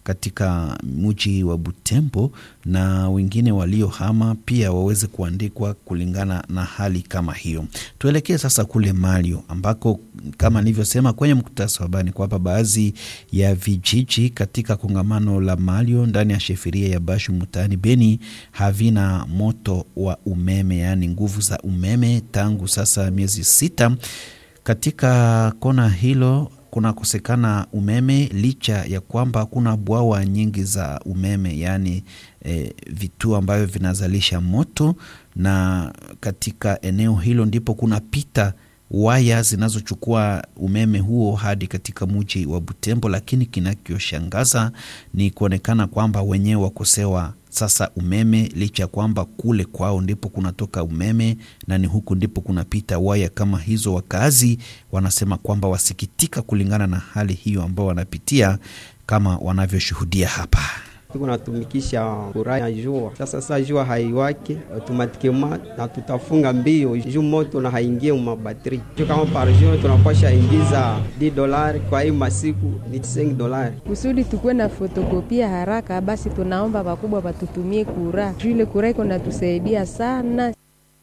katika mji wa Butembo na wengine waliohama pia waweze kuandikwa kulingana na hali kama hiyo. Tuelekee sasa kule Malio ambako kama nilivyosema kwenye mkutasa wa habari kwamba baadhi ya vijiji katika kongamano la Malio ndani ya sheferia ya Bashu mtaani Beni havina moto wa umeme, yaani nguvu za umeme tangu sasa miezi sita. Katika kona hilo kunakosekana umeme licha ya kwamba kuna bwawa nyingi za umeme yaani e, vituo ambavyo vinazalisha moto, na katika eneo hilo ndipo kunapita waya zinazochukua umeme huo hadi katika mji wa Butembo. Lakini kinachoshangaza ni kuonekana kwamba wenyewe wakosewa sasa umeme licha ya kwamba kule kwao ndipo kunatoka umeme na ni huku ndipo kunapita waya kama hizo. Wakazi wanasema kwamba wasikitika kulingana na hali hiyo ambao wanapitia kama wanavyoshuhudia hapa. Tuko natumikisha kura ya jua sasa. Sasa jua haiwake automatikema na tutafunga mbio juu moto na haingie mabatri juu kama par jour tunapasha ingiza 10 dolari, kwa hii masiku ni 5 dolari kusudi tukuwe na fotokopia haraka. Basi tunaomba wakubwa watutumie kura juu ile kura iko natusaidia sana.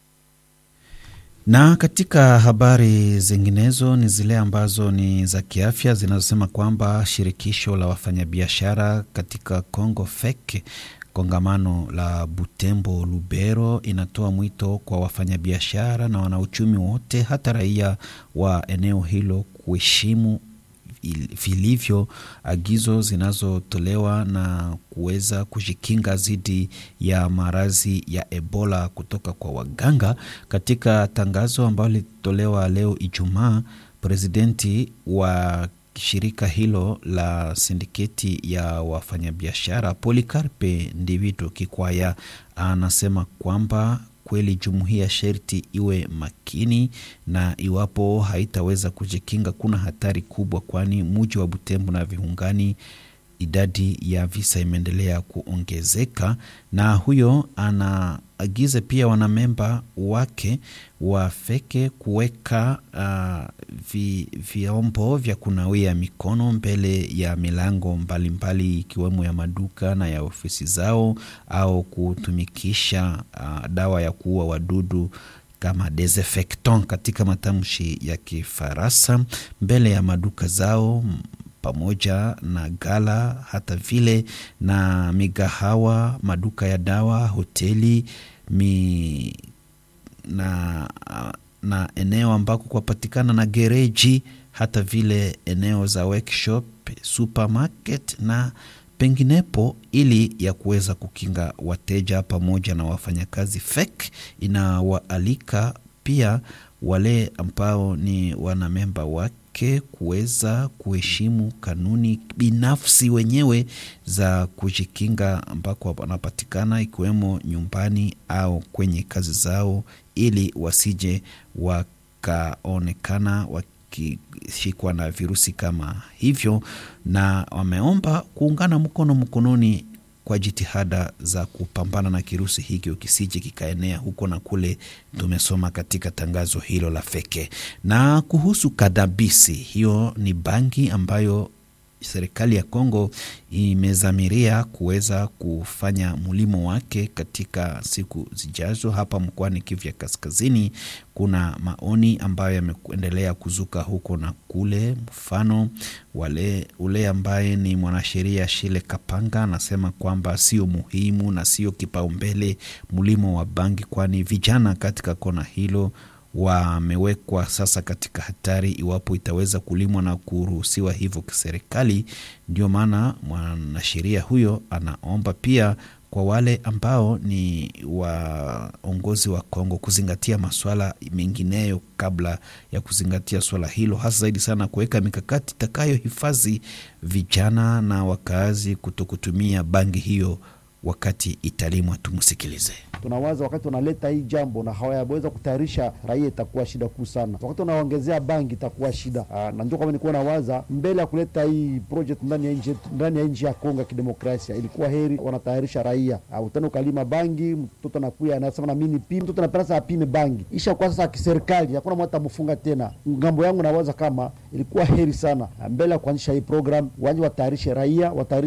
Na katika habari zinginezo ni zile ambazo ni za kiafya zinazosema kwamba shirikisho la wafanyabiashara katika Congo FEC kongamano la Butembo Lubero inatoa mwito kwa wafanyabiashara na wanauchumi wote hata raia wa eneo hilo kuheshimu vilivyo agizo zinazotolewa na kuweza kujikinga dhidi ya maradhi ya Ebola kutoka kwa waganga. Katika tangazo ambalo lilitolewa leo Ijumaa, presidenti wa shirika hilo la sindiketi ya wafanyabiashara Polikarpe Ndivido Kikwaya anasema kwamba kweli jumuiya sherti iwe makini na iwapo haitaweza kujikinga, kuna hatari kubwa, kwani muji wa Butembo na viungani idadi ya visa imeendelea kuongezeka. Na huyo anaagiza pia wanamemba wake wafeke kuweka uh, vi, vyombo vya kunawia mikono mbele ya milango mbalimbali ikiwemo mbali ya maduka na ya ofisi zao au kutumikisha uh, dawa ya kuua wadudu kama desinfectant katika matamshi ya Kifaransa mbele ya maduka zao pamoja na gala hata vile na migahawa, maduka ya dawa, hoteli mi, na, na eneo ambako kwapatikana na gereji, hata vile eneo za workshop, supermarket na penginepo, ili ya kuweza kukinga wateja pamoja na wafanyakazi. FEC inawaalika pia wale ambao ni wanamemba wake kuweza kuheshimu kanuni binafsi wenyewe za kujikinga ambako wanapatikana ikiwemo nyumbani au kwenye kazi zao, ili wasije wakaonekana wakishikwa na virusi kama hivyo, na wameomba kuungana mkono mkononi kwa jitihada za kupambana na kirusi hiki kisije kikaenea huko na kule. Tumesoma katika tangazo hilo la feke. Na kuhusu kadabisi, hiyo ni bangi ambayo serikali ya Kongo imezamiria kuweza kufanya mulimo wake katika siku zijazo. Hapa mkoani Kivu ya Kaskazini, kuna maoni ambayo yameendelea kuzuka huko na kule. Mfano wale ule ambaye ni mwanasheria Shile Kapanga anasema kwamba sio muhimu na sio kipaumbele mulimo wa bangi, kwani vijana katika kona hilo wamewekwa sasa katika hatari iwapo itaweza kulimwa na kuruhusiwa hivyo kiserikali. Ndio maana mwanasheria huyo anaomba pia kwa wale ambao ni waongozi wa Kongo kuzingatia maswala mengineyo kabla ya kuzingatia swala hilo, hasa zaidi sana kuweka mikakati itakayohifadhi vijana na wakaazi kutokutumia bangi hiyo wakati italimwa. Tumsikilize. Tunawaza wakati wanaleta hii jambo na hawayaweza kutayarisha raia, itakuwa shida kuu sana. Wakati wanaongezea bangi itakuwa shida aa, na ndio kama nilikuwa nawaza mbele ya kuleta hii project ndani ya nchi ndani ya nchi ya Kongo ya Kidemokrasia, ilikuwa heri wanatayarisha raia. Utani ukalima bangi, mtoto anakuya anasema na mimi nipime, mtoto anapenda sasa apime bangi, isha kwa sasa kiserikali, hakuna mwata mfunga tena. Ngambo yangu nawaza kama ilikuwa heri sana mbele ya kuanzisha hii program, waje watayarishe raia, watayarishe